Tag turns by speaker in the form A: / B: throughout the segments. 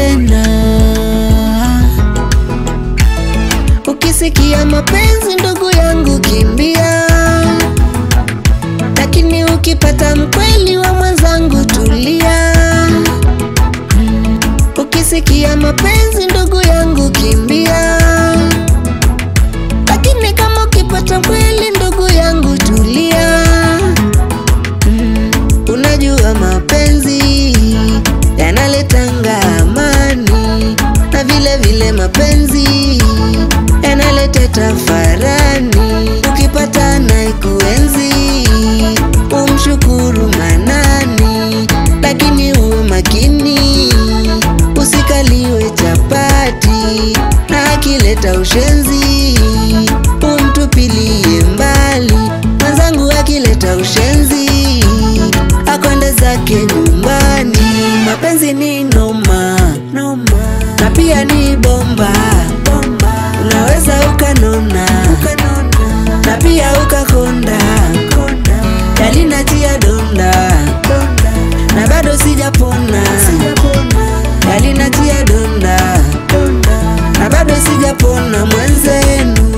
A: tena. Ukisikia mapenzi ndugu yangu kimbia, lakini ukipata mkweli wa mwenzangu tulia. Ukisikia mapenzi ndugu yangu kimbia, lakini kama ukipata mkweli ndugu yangu tulia. Mm, Unajua mapenzi yanaletanga amani na vile vile mapenzi yanaleta tafarani. Ukipata na ikuenzi umshukuru Manani, lakini uwe makini usikaliwe chapati na akileta ushenzi umtupilie mbali. Mwenzangu akileta ushenzi akwende zake nyumbani. Mapenzi ni noma noma, na pia ni bomba bomba, unaweza ukanona ukanona, na pia ukakonda konda, yalinatia donda donda, na bado sijapona sijapona, yalinatia donda donda, na bado sijapona mwenzenu.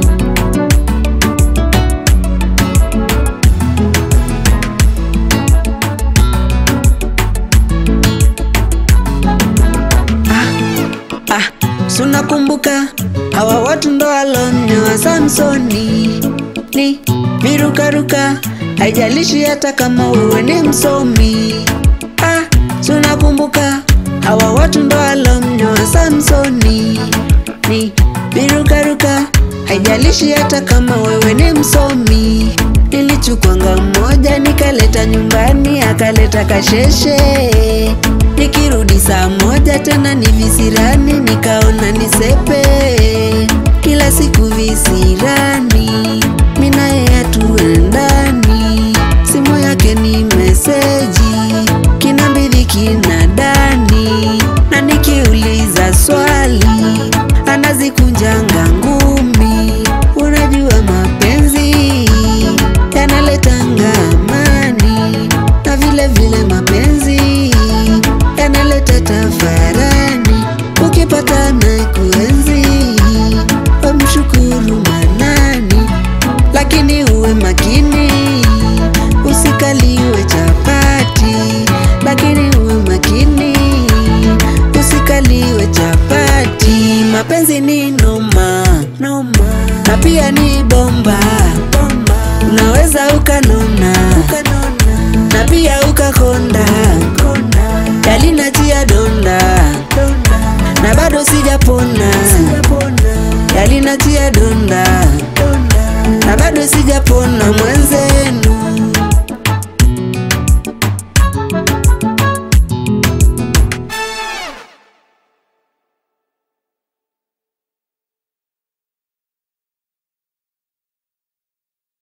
A: Ah, sunakumbuka hawa watu ndo walonyoa Samsoni ni virukaruka, haijalishi hata kama wewe ni msomi. Ah, sunakumbuka hawa watu ndo walonyoa Samsoni ni virukaruka, haijalishi hata kama wewe ni msomi. Nilichukwanga mmoja nikaleta nyumbani, akaleta kasheshe Nikirudi saa moja tena ni visirani, nikaona nisepe kila siku visirani, minaye hatuendani, simu yake ni meseji, kina mbidhi kina dani, na nikiuliza swali anazikunjanga ngumi. Unajua mapenzi yanaletanga amani na vile vile mapenzi yanaleta tafarani. Ukipata na kuenzi wamshukuru Manani, lakini uwe makini usikaliwe chapati, lakini uwe makini usikaliwe chapati. Mapenzi ni noma noma, na pia ni bomba bomba, unaweza ukanona ukanona, na pia ukakonda konda, yalinatia donda donda, na bado sijapona sijapona, yalinatia donda donda, na bado sijapona mwenzenu.